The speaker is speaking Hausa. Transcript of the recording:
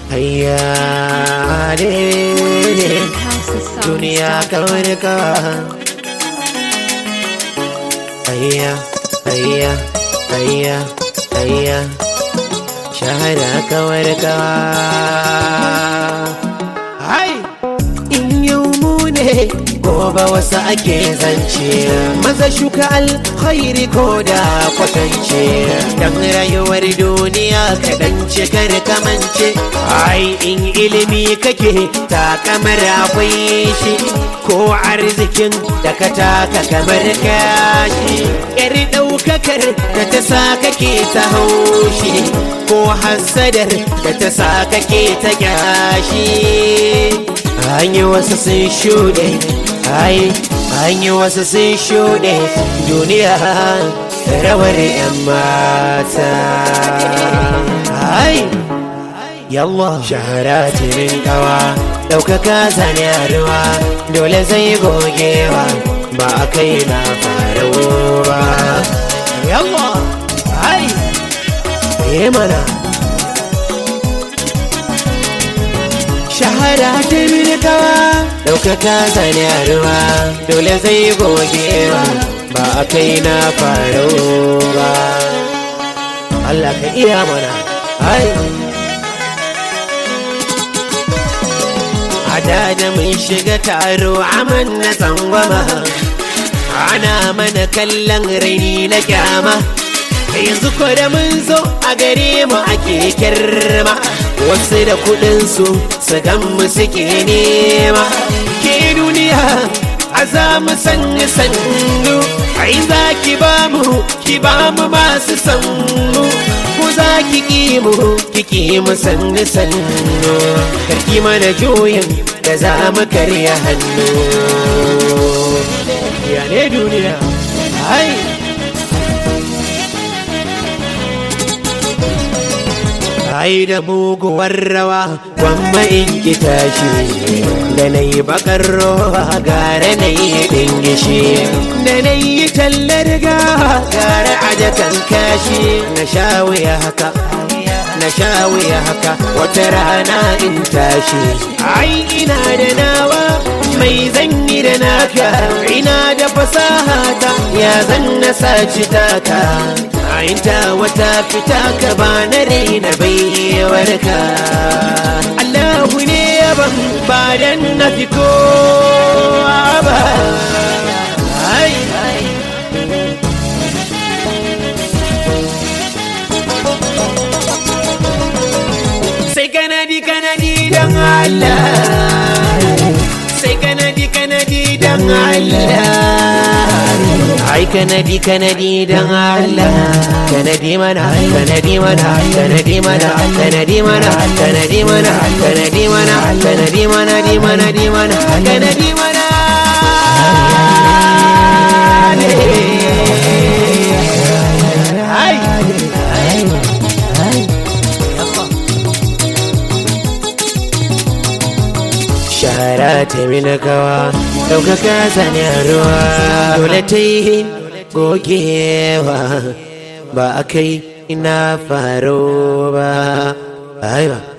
hayya ne duniya kawar ka hayya hayya hayya hayya shahara kawar ka hai in yau mu ne gobe wasu ake zance maza shuka alkhairi ko da kwatance dan rayuwar duniya kaɗan ce kar kamance ai in ilimi kake ta kamar akwai shi ko arzikin da ka taka kamar kashi yar ɗaukakar da ta sa kake ta haushi ko hassadar da ta sa kake ta kyashi an yi wasu sun shuɗe ai an yi wasu sun shuɗe duniya rawar 'yan mata ai yallah shahara tirin kawa ɗaukaka zane a ruwa dole zai gogewa ba a kai na faruwa yallah ai yi mana shahara ta milkawa ɗaukaka zane a ruwa dole zai gogewa ba a kai na faru ba Allah ka iya mana ai ada da mun shiga taro aman na tsangwama ana mana kallon raini na kyama yanzu ko da mun zo a gare mu ake kirma wasu da kudinsu su gan mu suke nema ke duniya a za mu sanya sannu ai za ki ba mu ki ba mu masu sannu ko za ki ki mu ki ki mu sannu sannu karki mana juyin da za mu karya hannu ya ne duniya ai ai da muguwar rawa gwamma in ki tashi da na yi bakar rowa gara na yi dingishi da na yi tallar ga gara ajakan kashi na sha wuya haka na sha wuya haka wata rana in tashi ai ina da nawa mai zanyi da naka ina da fasaha ta ya zan na saci taka ta wata fita ka ba na raina baiwarka Allahu ne yaban ba dan na fi kowa ba ai sai kanadi kanadi dan Allah sai kanadi kanadi dan Allah ai kanadi kanadi dan Allah kanadi mana kanadi mana kanadi mana kanadi mana kanadi mana kanadi mana kanadi mana di mana di mana kanadi mana ai shahara ta milakawa ɗaukaka sani a ruwa dole ta yi gogewa ba a kai ina faro ba ai ba